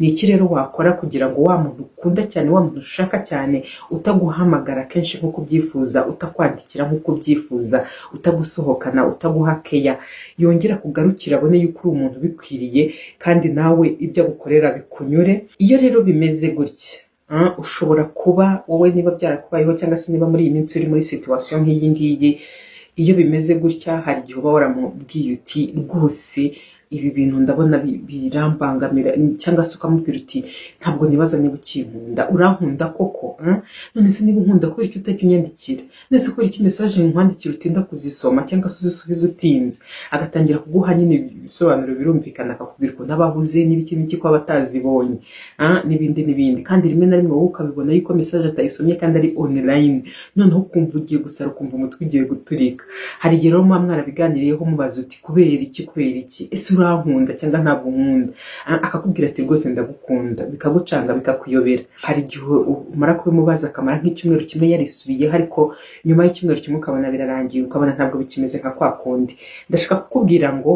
Ni iki rero wakora kugira ngo wa muntu ukunda cyane, wa muntu ushaka cyane, utaguhamagara kenshi nk'uko ubyifuza, utakwandikira nk'uko ubyifuza, utagusohokana, utaguha keya, yongera kugarukira abone yuko uri umuntu ubikwiriye kandi nawe ibyo agukorera bikunyure. Iyo rero bimeze gutya, Ah, ushobora kuba wowe niba byarakubayeho cyangwa se niba muri iyi minsi uri muri situwasiyo nk'iyi ngiyi iyo bimeze gutya hari igihe uba waramubwiye uti rwose ibi bintu ndabona bi- birambangamira cyangwa se ukamubwira uti ntabwo nibaza niba ukinkunda urankunda koko ah? none se niba unkunda kubera iki utajya unyandikira none se kubera iki mesaje nkwandikira utinda kuzisoma cyangwa se uzisubiza utinze agatangira kuguha nyine ibisobanuro birumvikana akakubwira ukuntu aba ahuze n'ibiki n'iki ko aba atazibonye ah, n'ibindi n'ibindi kandi rimwe na rimwe wowe ukabibona yuko mesaje atayisomye kandi ari online noneho ukumva ugiye gusara ukumva umutwe ugiye guturika hari igihe rero muba mwarabiganiriyeho mubaza uti kubera iki kubera iki ese urankunda cyangwa ntabwo nkunda A- akakubwira ati rwose ndagukunda bikagucanga bikakuyobera hari igihe u- umara kubimubaza akamara nk'icyumweru kimwe yarisubiyeho ariko nyuma y'icyumweru kimwe ukabona birarangiye ukabona ntabwo bikimeze nka kwa kundi ndashaka kukubwira ngo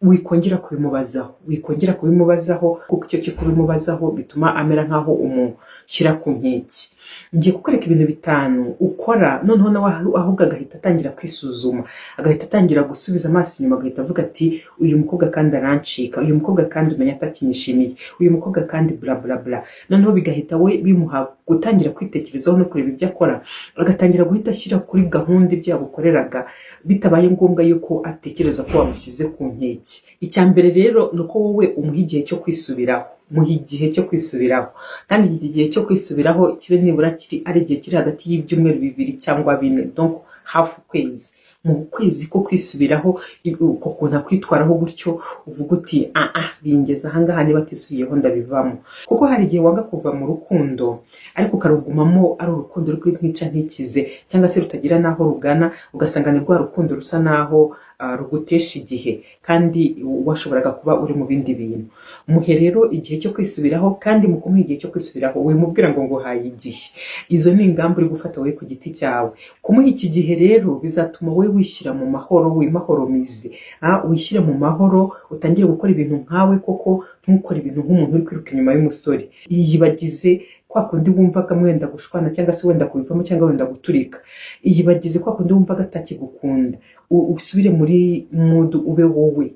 wikongera kubimubazaho wikongera kubimubazaho kuko icyo cyo kubimubazaho bituma amera nk'aho umushyira ku nkeke ngiye kukwereka ibintu bitanu ukora noneho nawe ahu- ahubwo agahita atangira kwisuzuma agahita atangira gusubiza amaso inyuma agahita avuga ati uyu mukobwa kandi arancika uyu mukobwa kandi umenya atakinyishimiye uyu mukobwa kandi bla bla bla noneho bigahita we bimuha gutangira kwitekerezaho no kureba ibyo akora agatangira guhita ashyira kuri gahunda ibyo yagukoreraga bitabaye ngombwa yuko atekereza ko wamushyize ku nkeke icya mbere rero ni uko wowe umuha igihe cyo kwisubiraho muha igihe cyo kwisubiraho kandi iki gihe cyo kwisubiraho kibe nibura kiri ari igihe kiri hagati y'ibyumweru bibiri cyangwa bine donc hafi ukwezi mu kwezi ko kwisubiraho i- uko kuntu akwitwaraho gutyo uvuga uti ah ah bingeze ahangaha niba atisubiyeho ndabivamo kuko hari igihe wanga kuva mu rukundo ariko ukarugumamo ari urukundo rw'intica ntikize cyangwa se rutagira n'aho rugana ugasanga ni rwa rukundo rusa n'aho ah, rugutesha igihe kandi washoboraga kuba uri mu bindi bintu muhe rero igihe cyo kwisubiraho kandi mu kumuha igihe cyo kwisubiraho wimubwira ngo nguhaye igihe izo ni ingamba uri gufata wowe ku giti cyawe kumuha iki gihe rero bizatuma wowe wishyira mu mahoro wimahoromize ah, wishyire mu mahoro utangire gukora ibintu nkawe koko ntukore ibintu nk'umuntu uri kwiruka inyuma y'umusore yibagize kwa kundi wumvaga mwenda gushwana cyangwa se wenda kubivamo cyangwa wenda guturika yibagize kwa kundi wumvaga atakigukunda U- usubire muri mudu ube wowe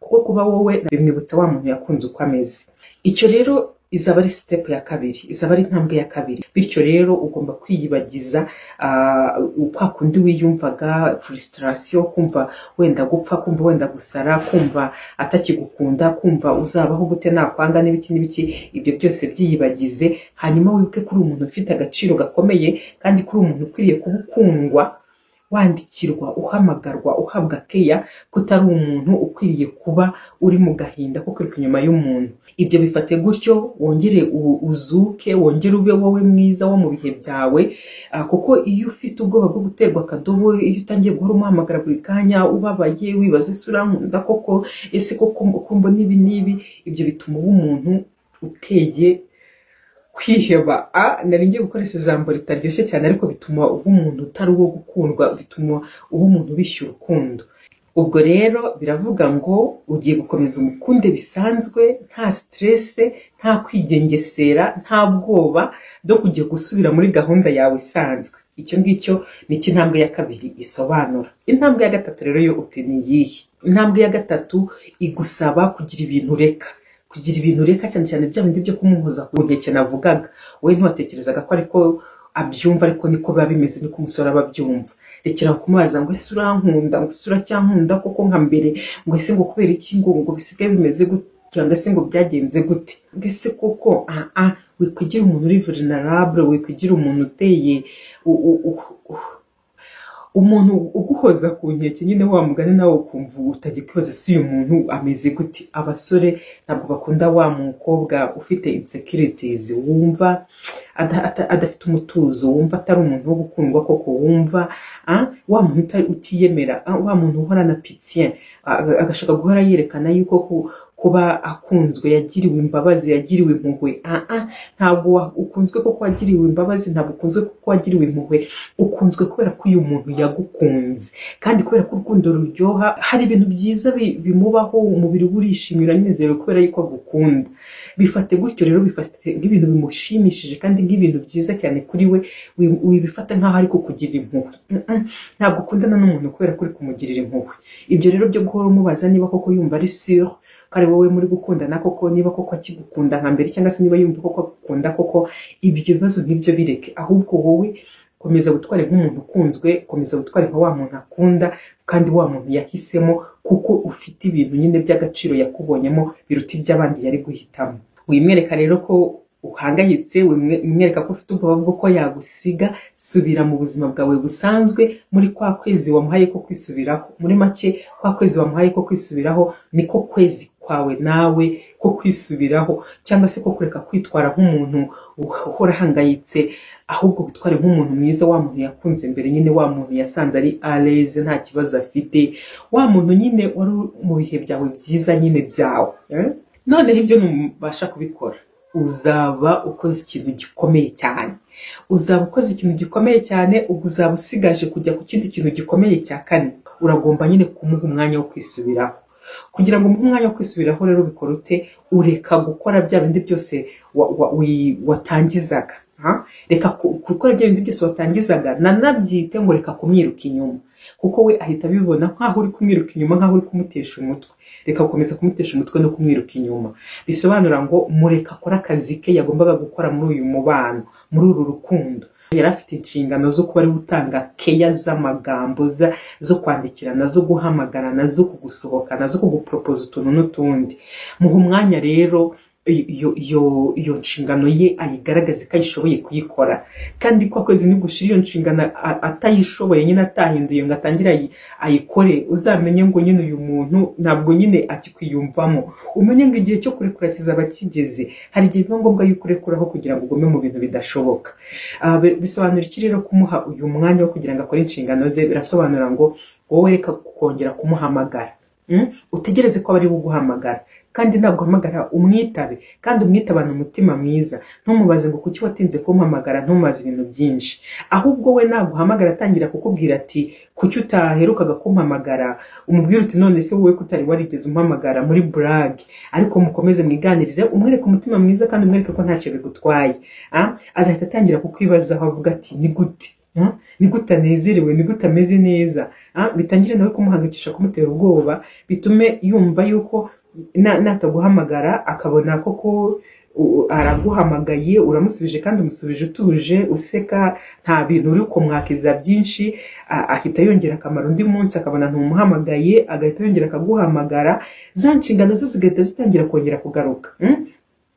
kuko kuba wowe bimwibutsa wa muntu yakunze uko ameze icyo rero izaba ari step ya kabiri izaba ari intambwe ya kabiri bityo rero ugomba kwiyibagiza ah, kwa kundi wiyumvaga frustration kumva wenda gupfa kumva wenda gusara kumva atakigukunda kumva uzabaho gute nakwanga n'ibiki n'ibiki ibyo byose byiyibagize hanyuma wibuke kuri umuntu ufite agaciro gakomeye kandi kuri umuntu ukwiriye kuba ukundwa wandikirwa uhamagarwa uhabwa keya ko utari umuntu ukwiriye kuba uri mu gahinda ko kwiruka inyuma y'umuntu ibyo bifate gutyo wongere u- uzuke wongere ube wowe mwiza wo mu bihe byawe ah, kuko iyo ufite ubwoba bwo guterwa akadobo iyo utangiye guhora umuhamagara buri kanya ubabaye wibaza ese urankunda koko ese koko kumva n'ibi n'ibi ibyo bituma uba umuntu uteye kwiheba a nari ngiye gukoresha ijambo ritaryoshye cyane ariko bituma uba umuntu utari uwo gukundwa bituma uba umuntu ubishyura urukundo ubwo rero biravuga ngo ugiye gukomeza umukunde bisanzwe nta siterese nta kwigengesera nta bwoba bwo kujya gusubira muri gahunda yawe isanzwe icyo ngicyo ni cyo intambwe ya kabiri isobanura intambwe ya gatatu rero yo uti ni iyihe intambwe ya gatatu igusaba kugira ibintu ureka kugira ibintu ureka cyane cyane bya bindi byo kumuhoza ku nkeke navugaga wowe ntiwatekerezaga ko ariko abyumva ariko niko biba bimeze niko umusore aba abyumva rekera kumubaza ngo ese urankunda ngo ese uracyankunda koko nka mbere ngo ese ngo kubera iki ngo ngo bisigaye bimeze gute cyangwa se ngo byagenze gute ngo ese koko ah ah wikwigira umuntu uri vulnerable wikwigira umuntu uteye u- u- u- u- umuntu uguhoza ku nkeke nyine wa mugani nawe ukumva utajya kwibaza si uyu muntu ameze gute abasore ntabwo bakunda wa mukobwa ufite insecurities wumva ada- ata- adafite umutuzo wumva atari umuntu wo gukundwa koko wumva ah, wa muntu uta- utiyemera ah, wa muntu uhorana pitien agashaka guhora yerekana yuko ku- kuba akunzwe yagiriwe imbabazi yagiriwe impuhwe aha ntabwo wa- ukunzwe kuko wagiriwe imbabazi ntabwo ukunzwe kuko wagiriwe impuhwe ukunzwe kubera ko uyu muntu yagukunze kandi kubera ko urukundo ruryoha hari ibintu byiza bi- bimubaho umubiri we urishimira anezerewe kubera yuko agukunda bifate gutyo rero bifate nk'ibintu bimushimishije kandi nk'ibintu byiza cyane kuri we wi- wibifata nk'aho ari kukugirira impuhwe Mm, mm. ntabwo ukundana n'umuntu kubera ko uri kumugirira impuhwe ibyo rero byo guhora umubaza niba koko yumva ari sure ko ari wowe muri gukundana koko niba koko akigukunda nka mbere cyangwa se niba yumva koko agukunda koko ibyo bibazo nk'ibyo bireke ahubwo wowe komeza gutwara nk'umuntu ukunzwe komeza gutwara nka wa muntu akunda kandi wa muntu yahisemo kuko ufite ibintu nyine by'agaciro yakubonyemo biruta iby'abandi yari guhitamo wimwereka rero ko uhangayitse wimwereka ko ufite ubwoba bw'uko yagusiga subira mu buzima bwawe busanzwe muri kwa kwezi wamuhaye ko kwisubiraho muri make kwa kwezi wamuhaye ko kwisubiraho niko kwezi kwawe nawe ko kwisubiraho cyangwa se ko kureka kwitwara nk'umuntu uhora ahangayitse ahubwo witware nk'umuntu mwiza wa muntu yakunze mbere nyine wa muntu yasanze ari areze nta kibazo afite wa muntu nyine wari mu bihe byawe byiza nyine byawe eh? noneho ibyo ntubasha kubikora uzaba ukoze ikintu gikomeye cyane uzaba ukoze ikintu gikomeye cyane ubwo uzaba usigaje kujya ku kindi kintu gikomeye cya kane uragomba nyine kumuha umwanya wo kwisubiraho kugira ngo umuhe umwanya wo kwisubiraho rero bikora ute ureka gukora bya bindi byose wa- wa- wi- watangizaga ha? reka ku- gukora bya bindi byose watangizaga nanabyite ngo reka kumwiruka inyuma kuko we ahita abibona nk'aho uri kumwiruka inyuma nk'aho uri kumutesha umutwe reka gukomeza kumutesha umutwe no kumwiruka inyuma bisobanura ngo mureka akore akazi ke yagombaga gukora muri uyu mubano muri uru rukundo yari afite inshingano zo kuba ari gutanga keya z'amagambo za- zo kwandikirana zo guhamagarana zo kugusohokana zo kuguporopoza utuntu n'utundi muha umwanya rero iyo iyo- iyo nshingano ye ayigaragaze ko ayishoboye kuyikora kandi kwa kwezi nigushira iyo nshingano a- atayishoboye nyine atahinduye ngo atangire ayi- ayikore uzamenye ngo nyine uyu muntu ntabwo nyine akikwiyumvamo umenye ngo igihe cyo kurekura kizaba kigeze hari igihe biba ngombwa yuko urekuraho kugira ngo ugume mu bintu bidashoboka Ah, bi- bisobanura iki rero kumuha uyu mwanya wo kugira ngo akore inshingano ze birasobanura ngo wowe reka kongera kumuhamagara Mm? utegereze ko aba ari buguhamagara kandi ntabwo uhamagara umwitabe kandi umwitabane umutima mwiza ntumubaze ngo kuki watinze kumpamagara ntumubaze ibintu byinshi ahubwo we naguhamagara atangira kukubwira ati kuki utaherukaga kumpamagara umubwire uti none se wowe ko utari warigeze umpamagara muri burage ariko mukomeze mwiganirire umwereke umutima mwiza kandi umwereke ko ntacyo bigutwaye Ah, azahita atangira kukwibazaho avuga ati ni gute Ah, ni gute anezerewe ni gute ameze neza Ah, bitangire nawe kumuhangikisha kumutera ubwoba bitume yumva yuko na- nataguhamagara akabona koko u- araguhamagaye uramusubije kandi umusubije utuje useka nta bintu uri kumwakiza byinshi a- ahita yongera akamaro undi munsi akabona ntumuhamagaye agahita yongera akaguhamagara za nshingano ze zigahita zitangira kongera kugaruka mm?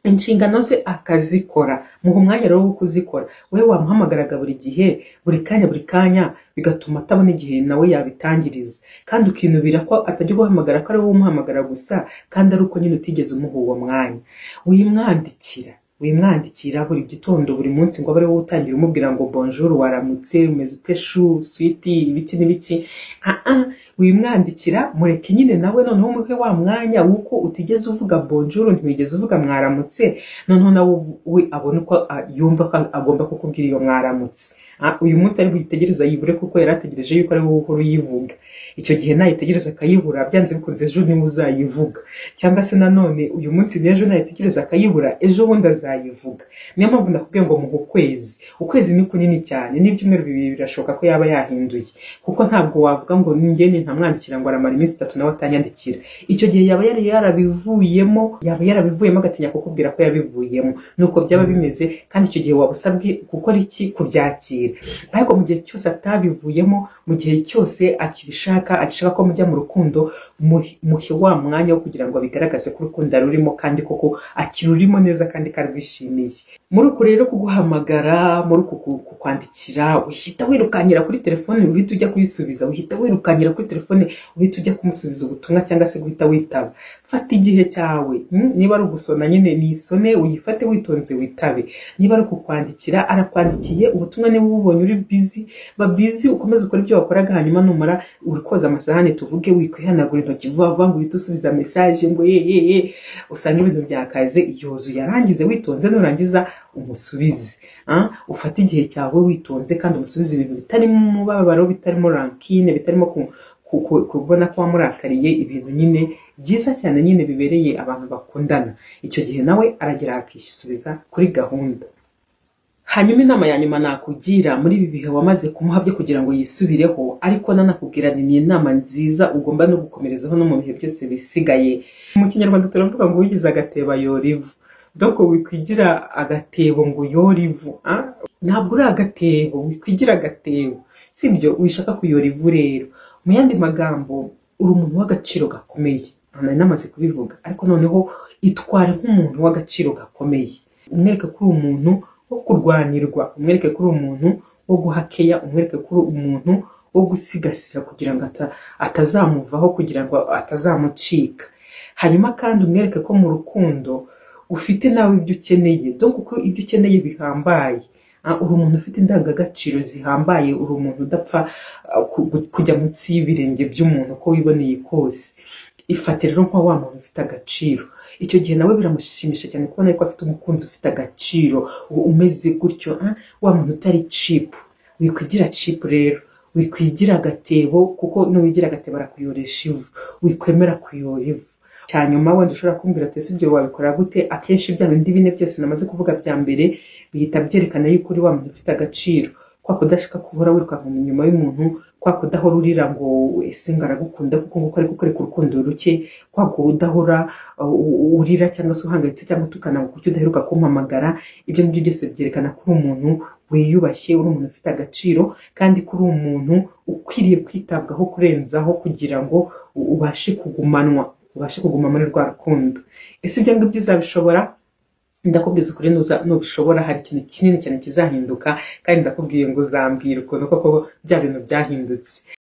inshingano ze akazikora muha umwanya rero wo kuzikora wowe wamuhamagaraga buri gihe buri kanya buri kanya bigatuma atabona igihe nawe yabitangiriza kandi ukinubira ko atajya guhamagara ko ari wowe umuhamagara gusa kandi ari uko nyine utigeze umuha uwo mwanya wimwandikira wimwandikira buri gitondo buri munsi ngo abe ari wowe utangira umubwira ngo bonjour waramutse umeze ute shu switi ibiki n'ibiki Ah, ah, wimwandikira mureke nyine nawe noneho umuhe wa mwanya w'uko utigeze uvuga bonjour ntiwigeze uvuga mwaramutse noneho nawe we abona uko ah, yumva ko agomba kukubwira iyo mwaramutse Ah, uyu munsi ari buyitegereza yibure kuko yari ategereje yuko ari wowe uhora uyivuga icyo gihe nayitegereza akayibura byanze bikunze ejo niwe uzayivuga cyangwa se nanone uyu munsi n'ejo nayitegereza akayibura ejo bundi azayivuga niyo mpamvu nakubwiye ngo muhe ukwezi ukwezi ni kunini cyane n'ibyumweru bibiri birashoboka ko yaba yahinduye kuko ntabwo wavuga ngo ngeni ntamwandikira ngo aramara iminsi itatu nawe atanyandikira icyo gihe yaba yari yarabivuyemo yaba yarabivuyemo agatinya kukubwira ko yabivuyemo nuko byaba bimeze kandi icyo gihe waba usabwe gukora iki kubyakira ariko mu gihe cyose atabivuyemo mu gihe cyose akibishaka agishaka ko mujya mu rukundo muhe muhe wa mwanya wo kugira ngo abigaragaze ko urukundo arurimo kandi koko akirurimo neza kandi karwishimiye muri uku rero kuguhamagara muri uku ku- kukwandikira uhita wirukankira kuri telefone uhita ujya kuyisubiza uhita wirukankira kuri telefone uhita ujya kumusubiza ubutumwa cyangwa se guhita witaba fata igihe cyawe mm, niba ari ugusona nyine nisone uyifate witonze witabe niba ari kukwandikira arakwandikiye ubutumwa niba ububonye uri bizi ba bizi ukomeze ukore ibyo wakoraga hanyuma numara uri koza amasahani tuvuge wikwihanagura intoki intoki vuba vuba ngo uhite usubiza mesaje ngo ye ye ye usanga ibintu byakaze yuzuye arangize witonze nurangiza umusubize ah, ufate igihe cyawe witonze kandi umusubize ibintu bitarimo umubabaro bitarimo rankine bitarimo ku- ku- ku- kubona ko wamurakariye ibintu nyine byiza cyane nyine bibereye abantu bakundana icyo gihe nawe aragera akisubiza kuri gahunda hanyuma inama ya nyuma nakugira muri ibi bihe wamaze kumuha byo kugira ngo yisubireho ariko nanakubwira ni ni inama nziza ugomba no gukomerezaho no mu bihe byose bisigaye mu kinyarwanda turavuga ngo uwigize agatebo yora ivu doko wikwigira agatebo ngo yore ivu ah? ntabwo uri agatebo wikwigira agatebo sibyo wishaka kuyora ivu rero mu yandi magambo uri umuntu w'agaciro gakomeye nari namaze kubivuga ariko noneho itware nk'umuntu w'agaciro gakomeye umwereke kuri umuntu wo kurwanirwa umwereke kuri umuntu wo guhakeya umwereke kuri umuntu wo gusigasira kugira ngo ata- atazamuvaho kugira ngo atazamucika hanyuma kandi umwereke ko mu rukundo ufite nawe ibyo ukeneye dore kuko ibyo ukeneye bihambaye Ah, uri umuntu ufite indangagaciro zihambaye uri umuntu udapfa ah, ku- ku- kujya munsi y'ibirenge by'umuntu uko wiboneye kose ifate rero nka wa muntu ufite agaciro icyo gihe nawe biramushimisha cyane kubona yuko afite umukunzi ufite agaciro u- umeze gutyo ah, wa muntu utari cipu wikwigira cipu rero wikwigira agatebo kuko n'uwigira agatebo arakuyoresha ivu wikwemera kuyora ivu cyanyuma wenda ushobora kumbwira ati ese ibyo wabikora gute akenshi bya bindi bine byose namaze kuvuga bya mbere bihita byerekana yuko uri wa muntu ufite agaciro kwa kudashaka guhora wirukanka mu nyuma y'umuntu kwa kudahora urira ngo ese ngo aragukunda kuko nguko ari kukwereka urukundo ruke kwa kudahora uh, u- urira cyangwa se uhangayitse cyangwa utukana ngo kuki udaheruka kumpamagara ibyo ngibyo byose byerekana ko uri umuntu wiyubashye uri umuntu ufite agaciro kandi ko uri umuntu ukwiriye kwitabwaho kurenzaho kugira ngo u- ubashe kugumanwa ubashe kuguma muri rwa rukundo ese ibyo ngibyo uzabishobora ndakubwiza ukuri nuza- nubishobora hari ikintu kinini cyane kizahinduka kandi ndakubwiye ngo uzambwira ukuntu koko bya bintu byahindutse